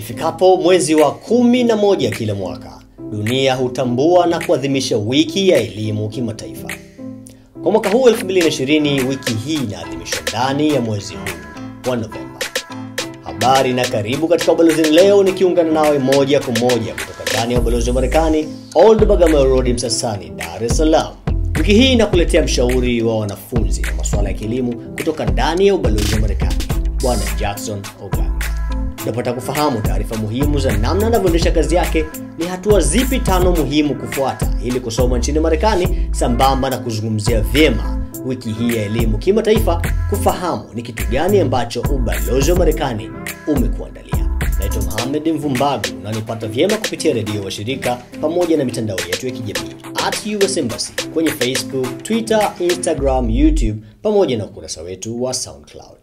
Ifikapo mwezi wa kumi na moja kila mwaka, dunia hutambua na kuadhimisha wiki ya elimu kimataifa. Kwa mwaka huu 2020, wiki hii inaadhimishwa ndani ya mwezi huu wa Novemba. Habari na karibu katika Ubalozini leo, nikiungana nawe moja kwa moja kutoka ndani ya ubalozi wa Marekani, Old Bagamoyo Road, Msasani, Dar es Salaam. Wiki hii inakuletea mshauri wa wanafunzi na masuala ya kielimu kutoka ndani ya ubalozi wa Marekani, Bwana Jackson Oganga. Unapata kufahamu taarifa muhimu za namna anavyoendesha kazi yake, ni hatua zipi tano muhimu kufuata ili kusoma nchini Marekani, sambamba na kuzungumzia vyema wiki hii ya elimu kimataifa, kufahamu ni kitu gani ambacho ubalozi wa Marekani umekuandalia. Naitwa Mohamed Mvumbagu na nipata vyema kupitia redio wa shirika pamoja na mitandao yetu ya kijamii at US Embassy kwenye Facebook, Twitter, Instagram, YouTube pamoja na ukurasa wetu wa SoundCloud.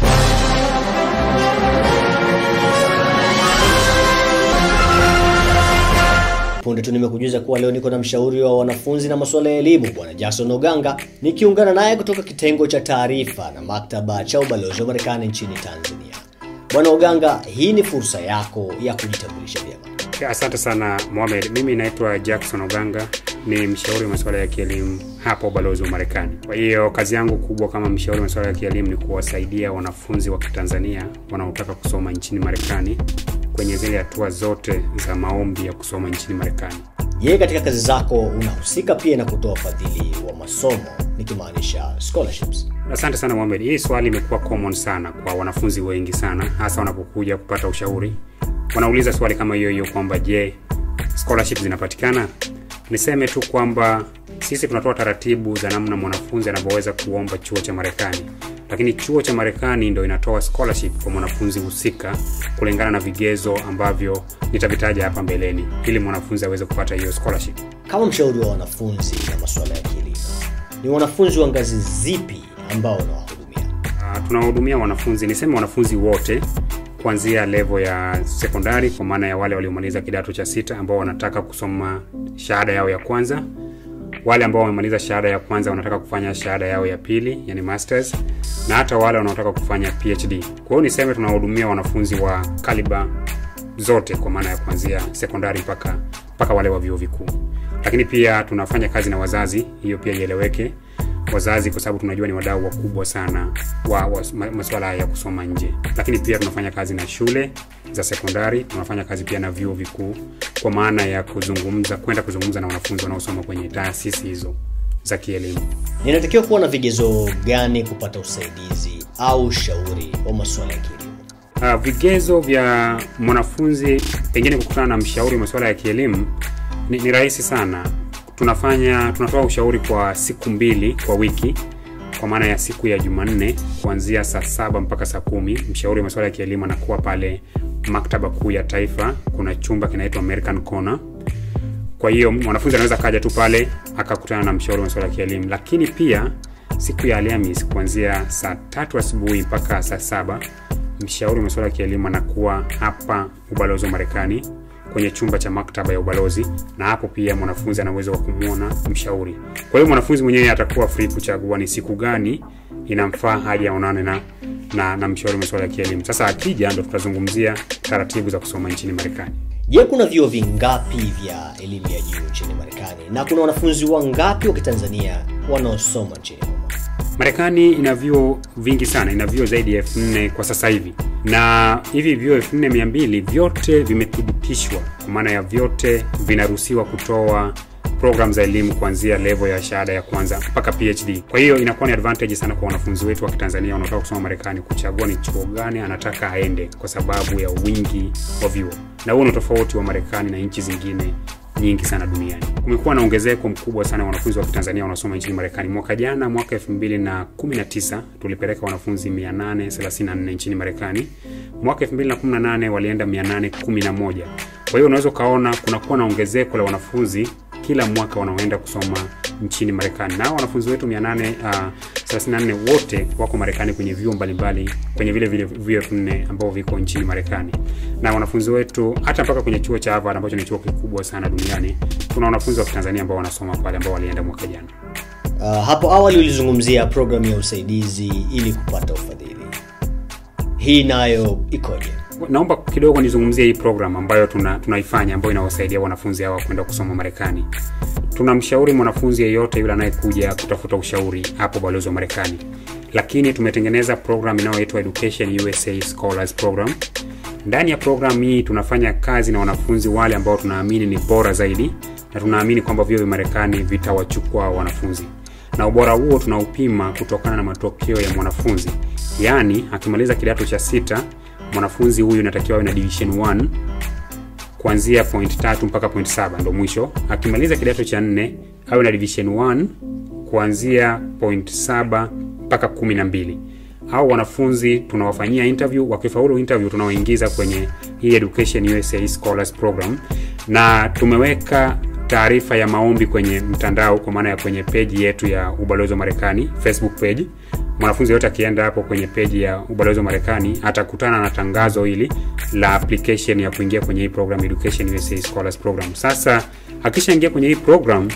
Punde tu nimekujuza kuwa leo niko na mshauri wa wanafunzi na masuala ya elimu Bwana Jackson Oganga, nikiungana naye kutoka kitengo cha taarifa na maktaba cha ubalozi wa Marekani nchini Tanzania. Bwana Oganga, hii ni fursa yako ya kujitambulisha vyema. Asante sana Mohamed. Mimi naitwa Jackson Oganga, ni mshauri wa masuala ya kielimu hapa ubalozi wa Marekani. Kwa hiyo kazi yangu kubwa kama mshauri wa masuala ya kielimu ni kuwasaidia wanafunzi wa Kitanzania wanaotaka kusoma nchini Marekani kwenye zile hatua zote za maombi ya kusoma nchini Marekani. Je, katika kazi zako unahusika pia na kutoa ufadhili wa masomo nikimaanisha scholarships? Asante sana Mohamed. Hii swali imekuwa common sana kwa wanafunzi wengi sana, hasa wanapokuja kupata ushauri. Wanauliza swali kama hiyo hiyo kwamba je, scholarship zinapatikana? Niseme tu kwamba sisi tunatoa taratibu za namna mwanafunzi anavyoweza kuomba chuo cha Marekani, lakini chuo cha Marekani ndo inatoa scholarship kwa mwanafunzi husika kulingana na vigezo ambavyo nitavitaja hapa mbeleni, ili mwanafunzi aweze kupata hiyo scholarship. Kama mshauri wa wanafunzi na masuala ya kielimu, ni wanafunzi wa ngazi zipi ambao unawahudumia? Uh, tunawahudumia wanafunzi, niseme wanafunzi wote kuanzia level ya sekondari, kwa maana ya wale waliomaliza kidato cha sita ambao wanataka kusoma shahada yao ya kwanza, wale ambao wamemaliza shahada ya kwanza wanataka kufanya shahada yao ya pili, yani masters, na hata wale wanaotaka kufanya PhD. Kwa hiyo niseme tunawahudumia wanafunzi wa kaliba zote, kwa maana ya kuanzia sekondari mpaka mpaka wale wa vyuo vikuu, lakini pia tunafanya kazi na wazazi, hiyo pia ieleweke wazazi kwa sababu tunajua ni wadau wakubwa sana wa, wa masuala ya kusoma nje, lakini pia tunafanya kazi na shule za sekondari, tunafanya kazi pia na vyuo vikuu kwa maana ya kuzungumza, kwenda kuzungumza na wanafunzi wanaosoma kwenye taasisi hizo za kielimu. Ninatakiwa kuwa na vigezo gani kupata usaidizi au ushauri wa masuala ya kielimu? Uh, vigezo vya mwanafunzi pengine kukutana na mshauri wa masuala ya kielimu ni, ni rahisi sana tunafanya tunatoa ushauri kwa siku mbili kwa wiki kwa maana ya siku ya jumanne kuanzia saa saba mpaka saa kumi mshauri wa masuala ya kielimu anakuwa pale maktaba kuu ya taifa kuna chumba kinaitwa american corner kwa hiyo mwanafunzi anaweza kaja tu pale akakutana na mshauri wa masuala ya kielimu lakini pia siku ya alhamis kuanzia saa tatu asubuhi mpaka saa saba mshauri wa masuala ya kielimu anakuwa hapa ubalozi wa marekani kwenye chumba cha maktaba ya ubalozi na hapo pia mwanafunzi ana uwezo wa kumwona mshauri kwa hiyo mwanafunzi mwenyewe atakuwa free kuchagua ni siku gani inamfaa haja aonane na, na, na mshauri masuala ya kielimu sasa akija ndo tutazungumzia taratibu za kusoma nchini marekani Je, kuna vyuo vingapi vya elimu ya juu nchini Marekani na kuna wanafunzi wangapi wa Kitanzania wanaosoma nchini humo? Marekani ina vyuo vingi sana, ina vyuo zaidi ya elfu nne kwa sasa hivi, na hivi vyuo elfu nne mia mbili vyote vimethibitishwa, kwa maana ya vyote vinaruhusiwa kutoa program za elimu kuanzia level ya shahada ya kwanza mpaka PhD. Kwa hiyo inakuwa ni advantage sana kwa wanafunzi wetu wa Kitanzania wanaotaka kusoma Marekani kuchagua ni chuo gani anataka aende, kwa sababu ya wingi wa vyuo, na huo ni tofauti wa Marekani na nchi zingine nyingi sana duniani. Kumekuwa na ongezeko mkubwa sana wanafunzi wa Kitanzania wanaosoma nchini Marekani. Mwaka jana, mwaka 2019 tulipeleka wanafunzi 834 nchini Marekani. Mwaka 2018 walienda 811. Kwa hiyo unaweza ukaona kunakuwa na ongezeko la wanafunzi kila mwaka wanaoenda kusoma nchini Marekani, na wanafunzi wetu 834 uh, wote wako Marekani kwenye vyuo mbalimbali kwenye vile vile vyuo elfu nne ambao viko nchini Marekani, na wanafunzi wetu hata mpaka kwenye chuo cha Harvard ambacho ni chuo kikubwa sana duniani, kuna wanafunzi wa Kitanzania ambao wanasoma pale ambao walienda mwaka jana. Uh, hapo awali ulizungumzia programu ya usaidizi ili kupata ufadhili, hii nayo ikoje? Naomba kidogo nizungumzie hii program ambayo tuna, tunaifanya ambayo inawasaidia wanafunzi hawa kwenda kusoma Marekani. Tunamshauri mwanafunzi yeyote yule anayekuja kutafuta ushauri hapo balozi wa Marekani, lakini tumetengeneza program inayoitwa Education USA Scholars Program. Ndani ya program hii tunafanya kazi na wanafunzi wale ambao tunaamini ni bora zaidi na tunaamini kwamba vyuo vya Marekani vitawachukua wanafunzi, na ubora huo tunaupima kutokana na matokeo ya mwanafunzi. Yaani akimaliza kidato cha sita, mwanafunzi huyu inatakiwa awe na division 1 kuanzia point tatu mpaka point saba ndo mwisho. Akimaliza kidato cha nne awe na division 1 kuanzia point saba mpaka kumi na mbili au wanafunzi tunawafanyia interview. Wakifaulu interview, tunawaingiza kwenye hii Education USA Scholars Program, na tumeweka taarifa ya maombi kwenye mtandao, kwa maana ya kwenye peji yetu ya ubalozi wa Marekani Facebook page. Mwanafunzi yote akienda hapo kwenye peji ya ubalozi wa Marekani atakutana na tangazo hili la application ya kuingia kwenye hii program Education USA Scholars Program. Sasa akishaingia kwenye hii program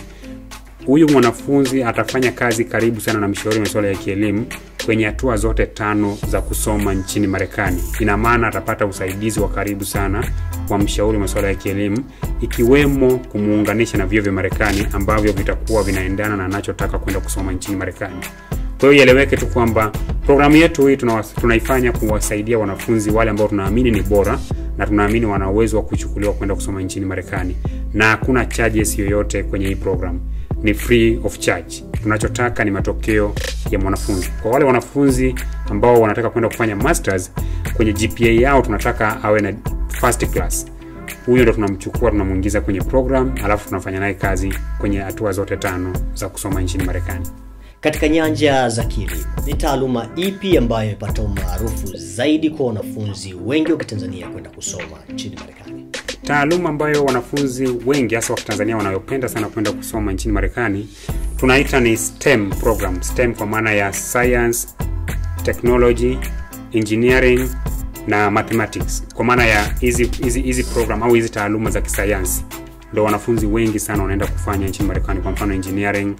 huyu mwanafunzi atafanya kazi karibu sana na mshauri masuala ya kielimu kwenye hatua zote tano za kusoma nchini Marekani. Ina maana atapata usaidizi wa karibu sana wa mshauri masuala ya kielimu, ikiwemo kumuunganisha na vyuo vya Marekani ambavyo vitakuwa vinaendana na anachotaka kwenda kusoma nchini Marekani. Kwa hiyo ieleweke tu kwamba programu yetu hii tunaifanya kuwasaidia wanafunzi wale ambao tunaamini ni bora na tunaamini wana uwezo wa kuchukuliwa kwenda kusoma nchini Marekani, na hakuna charges yoyote kwenye hii program ni free of charge. Tunachotaka ni matokeo ya mwanafunzi. Kwa wale wanafunzi ambao wanataka kwenda kufanya masters, kwenye GPA yao tunataka awe na first class. Huyo ndo tunamchukua tunamwingiza kwenye program, alafu tunafanya naye kazi kwenye hatua zote tano za kusoma nchini Marekani. Katika nyanja za kielimu, ni taaluma ipi ambayo imepata umaarufu zaidi kwa wanafunzi wengi wa Kitanzania kwenda kusoma nchini Marekani? Taaluma ambayo wanafunzi wengi hasa wa Kitanzania wanayopenda sana kwenda kusoma nchini Marekani tunaita ni STEM program. STEM kwa maana ya science, technology, engineering na mathematics. Kwa maana ya hizi hizi hizi program au hizi taaluma za kisayansi ndio wanafunzi wengi sana wanaenda kufanya nchini Marekani, kwa mfano engineering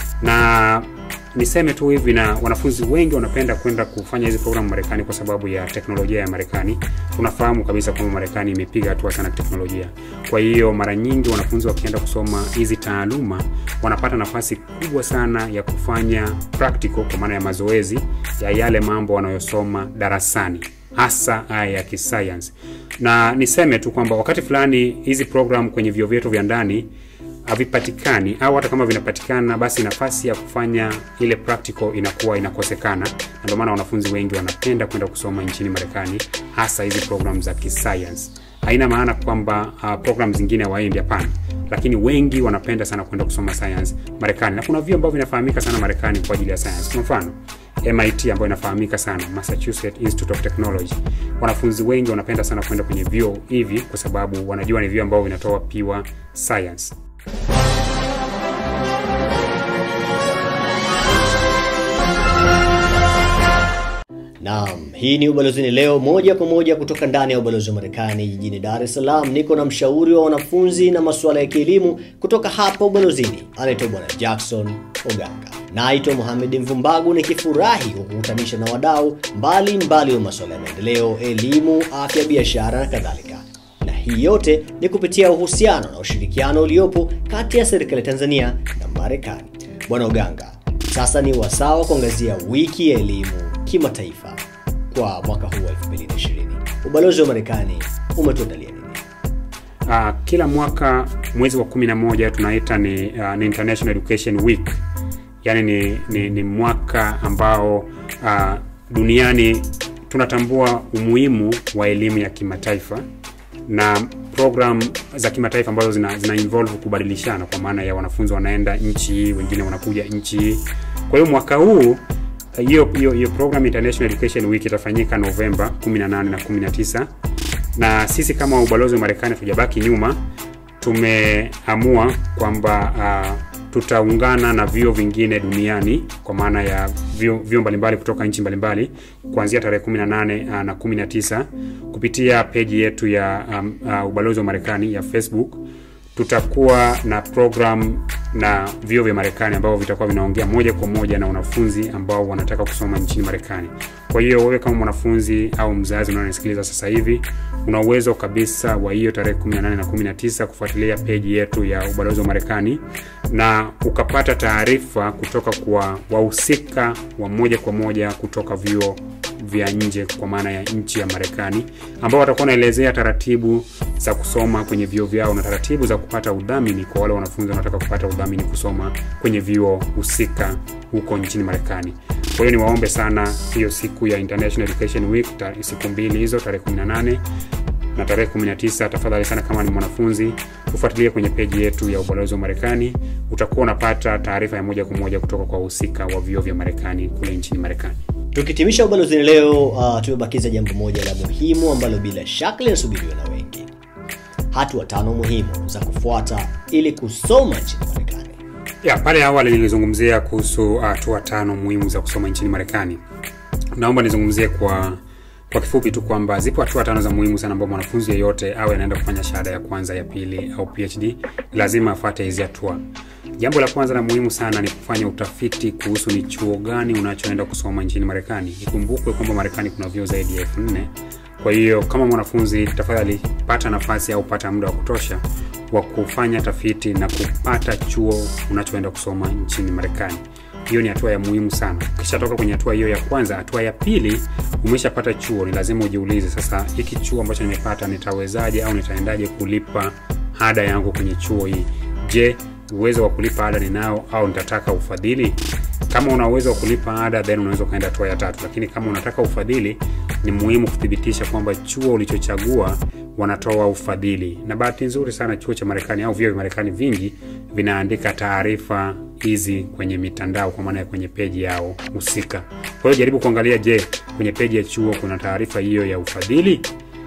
na niseme tu hivi, na wanafunzi wengi wanapenda kwenda kufanya hizi programu Marekani kwa sababu ya teknolojia ya Marekani. Tunafahamu kabisa kwamba Marekani imepiga hatua sana teknolojia. Kwa hiyo mara nyingi wanafunzi wakienda kusoma hizi taaluma wanapata nafasi kubwa sana ya kufanya practical, kwa maana ya mazoezi ya yale mambo wanayosoma darasani, hasa haya ya kisayansi. Na niseme tu kwamba wakati fulani hizi program kwenye vyuo vyetu vya ndani havipatikani au hata kama vinapatikana, basi nafasi ya kufanya ile practical inakuwa inakosekana, na ndio maana wanafunzi wengi wanapenda kwenda kusoma nchini Marekani, hasa hizi program za kisayansi. Haina maana kwamba uh, program zingine hawaendi, hapana, lakini wengi wanapenda sana kwenda kusoma science Marekani, na kuna vyuo ambavyo vinafahamika sana Marekani kwa ajili ya science. Kwa mfano MIT ambayo inafahamika sana, Massachusetts Institute of Technology. Wanafunzi wengi wanapenda sana kwenda kwenye vyuo hivi kwa sababu wanajua ni vyuo ambavyo vinatoa pure science. Naam, hii ni Ubalozini leo moja kwa moja kutoka ndani ya ubalozi wa Marekani jijini Dar es Salaam. Niko na mshauri wa wanafunzi na masuala ya kielimu kutoka hapa ubalozini, anaitwa Bwana Jackson Oganga. Naitwa Mohamed Mvumbagu, nikifurahi kukutanisha na wadau mbalimbali wa masuala ya maendeleo, elimu, afya, biashara na kadhalika, na hii yote ni kupitia uhusiano na ushirikiano uliopo kati ya serikali ya Tanzania na Marekani. Bwana Oganga, sasa ni wasaa wa kuangazia wiki ya elimu kimataifa kwa mwaka huu wa 2020. Ubalozi wa Marekani umetuandalia nini? Uh, kila mwaka mwezi wa 11 tunaita ni, uh, ni International Education Week, yaani ni, ni, ni mwaka ambao uh, duniani tunatambua umuhimu wa elimu ya kimataifa na program za kimataifa ambazo zina, zina involve kubadilishana, kwa maana ya wanafunzi wanaenda nchi hii, wengine wanakuja nchi hii. Kwa hiyo mwaka huu hiyo hiyo hiyo program International Education Week itafanyika Novemba 18 na 19, na sisi kama ubalozi wa Marekani tujabaki nyuma. Tumeamua kwamba uh, tutaungana na vyuo vingine duniani kwa maana ya vyuo mbalimbali kutoka nchi mbalimbali kuanzia tarehe 18 uh, na 19 kupitia peji yetu ya um, uh, ubalozi wa Marekani ya Facebook tutakuwa na program na vyuo vya Marekani ambao vitakuwa vinaongea moja kwa moja na wanafunzi ambao wanataka kusoma nchini Marekani. Kwa hiyo wewe kama mwanafunzi au mzazi unanisikiliza sasa hivi, una uwezo kabisa wa hiyo tarehe 18 na 19 kufuatilia peji yetu ya ubalozi wa Marekani na ukapata taarifa kutoka kwa wahusika wa moja kwa moja kutoka vyuo vya nje kwa maana ya nchi ya Marekani ambao watakuwa wanaelezea taratibu za kusoma kwenye vyuo vyao na taratibu za kupata udhamini kwa wale wanafunzi wanaotaka kupata udhamini kusoma kwenye vyuo husika huko nchini Marekani. Kwa hiyo niwaombe sana hiyo siku ya International Education Week, ta, siku mbili hizo, tarehe 18 na tarehe 19, tafadhali sana, kama ni mwanafunzi ufuatilie kwenye peji yetu ya ubalozi wa Marekani. Utakuwa unapata taarifa ya moja kwa moja kutoka kwa wahusika wa vyuo vya Marekani kule nchini Marekani. Tukitimisha ubalozini leo, uh, tumebakiza jambo moja la muhimu ambalo bila shaka linasubiriwa na wengi: hatua tano muhimu za kufuata ili kusoma nchini Marekani. Ya, pale awali nilizungumzia kuhusu hatua uh, tano muhimu za kusoma nchini Marekani. Naomba nizungumzie kwa kwa kifupi tu kwamba zipo hatua tano za muhimu sana ambao mwanafunzi yeyote awe anaenda kufanya shahada ya kwanza, ya pili au PhD lazima afuate hizi hatua. Jambo la kwanza na muhimu sana ni kufanya utafiti kuhusu ni chuo gani unachoenda kusoma nchini Marekani. Ikumbukwe kwamba Marekani kuna vyuo zaidi ya elfu nne. Kwa hiyo kama mwanafunzi, tafadhali pata nafasi au pata muda wa kutosha wa kufanya tafiti na kupata chuo unachoenda kusoma nchini Marekani. Hiyo ni hatua ya muhimu sana. Ukishatoka kwenye hatua hiyo ya kwanza, hatua ya pili, umeshapata chuo, ni lazima ujiulize sasa, hiki chuo ambacho nimepata nitawezaje au nitaendaje kulipa ada yangu kwenye chuo hii? Je, uwezo wa kulipa ada ninao au nitataka ufadhili? Kama una uwezo wa kulipa ada, then unaweza ukaenda hatua ya tatu. Lakini kama unataka ufadhili, ni muhimu kuthibitisha kwamba chuo ulichochagua wanatoa ufadhili. Na bahati nzuri sana, chuo cha Marekani au vyuo vya Marekani vingi vinaandika taarifa hizi kwenye mitandao, kwa maana ya kwenye peji yao husika. Kwa hiyo jaribu kuangalia, je, kwenye peji ya chuo kuna taarifa hiyo ya ufadhili?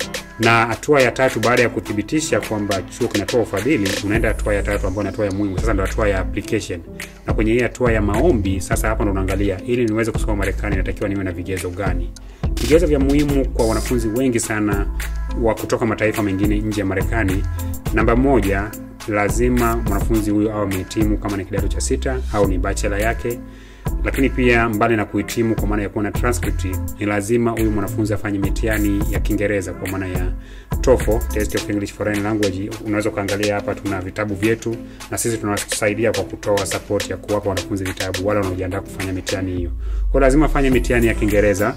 na hatua ya tatu baada ya kuthibitisha kwamba chuo kinatoa ufadhili unaenda hatua ya tatu ambayo ni hatua ya muhimu sasa ndo hatua ya application na kwenye hii hatua ya maombi sasa hapa ndo unaangalia ili niweze kusoma marekani inatakiwa niwe na vigezo gani vigezo vya muhimu kwa wanafunzi wengi sana wa kutoka mataifa mengine nje ya marekani namba moja lazima mwanafunzi huyo awe amehitimu kama ni kidato cha sita au ni bachelor yake lakini pia mbali na kuhitimu kwa maana ya kuwa na transcript ni lazima huyu mwanafunzi afanye mitihani ya kiingereza kwa maana ya TOEFL, test of English foreign language unaweza ukaangalia hapa tuna vitabu vyetu na sisi tunawasaidia kwa kutoa support ya kuwapa wanafunzi vitabu wale wanaojiandaa kufanya mitihani hiyo kwa lazima afanye mitihani ya kiingereza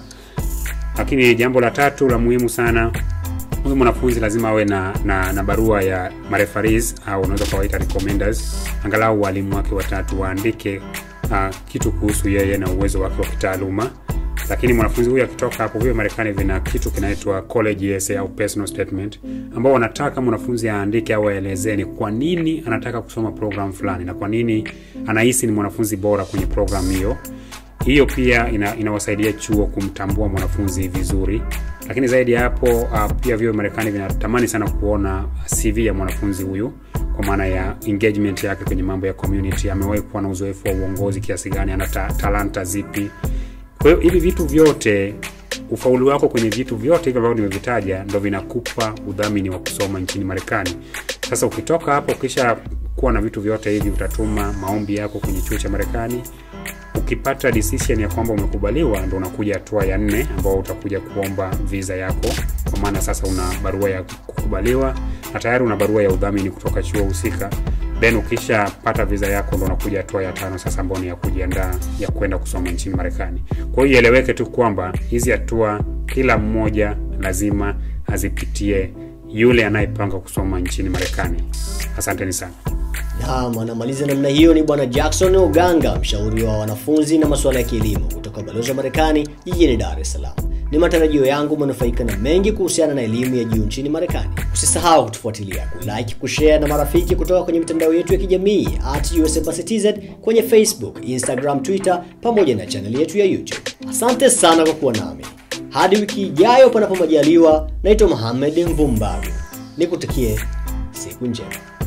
lakini jambo la tatu la muhimu sana huyu mwanafunzi lazima awe na, na, na barua ya marefaris au unaweza ukawaita recommenders angalau walimu wake watatu waandike uh, kitu kuhusu yeye na uwezo wake wa kitaaluma lakini mwanafunzi huyu akitoka hapo vile marekani vina kitu kinaitwa college essay au personal statement ambao wanataka mwanafunzi aandike au aelezee ni kwa nini anataka kusoma program fulani na kwa nini anahisi ni mwanafunzi bora kwenye program hiyo hiyo pia ina, inawasaidia chuo kumtambua mwanafunzi vizuri lakini zaidi ya hapo uh, pia vyo marekani vinatamani sana kuona cv ya mwanafunzi huyu kwa maana ya engagement yake kwenye mambo ya community amewahi kuwa na uzoefu wa uongozi kiasi gani ana ta, talanta zipi kwa hiyo hivi vitu vyote ufaulu wako kwenye vitu vyote hivi ambavyo nimevitaja ndo vinakupa udhamini wa kusoma nchini marekani sasa ukitoka hapo ukisha kuwa na vitu vyote hivi utatuma maombi yako kwenye chuo cha marekani ukipata decision ya kwamba umekubaliwa ndo unakuja hatua ya nne ambao utakuja kuomba visa yako kwa maana sasa una barua ya kukubaliwa na tayari una barua ya udhamini kutoka chuo husika then ukishapata visa yako ndo unakuja hatua ya tano sasa ambao ni ya kujiandaa ya kwenda kusoma nchini marekani kwa hiyo ieleweke tu kwamba hizi hatua kila mmoja lazima azipitie yule anayepanga kusoma nchini marekani asanteni sana Naam, anamaliza namna hiyo ni bwana Jackson Oganga, mshauri wa wanafunzi na masuala ya kielimu kutoka balozi wa Marekani jijini Dar es Salaam. Ni matarajio yangu umenufaika na mengi kuhusiana na elimu ya juu nchini Marekani. Usisahau kutufuatilia, kulike, kushare na marafiki kutoka kwenye mitandao yetu ya kijamii at USMBassy kwenye Facebook, Instagram, Twitter pamoja na chaneli yetu ya YouTube. Asante sana kwa kuwa nami. Hadi wiki ijayo panapo majaliwa, naitwa Mohamed Mvumbaru. Nikutakie siku njema.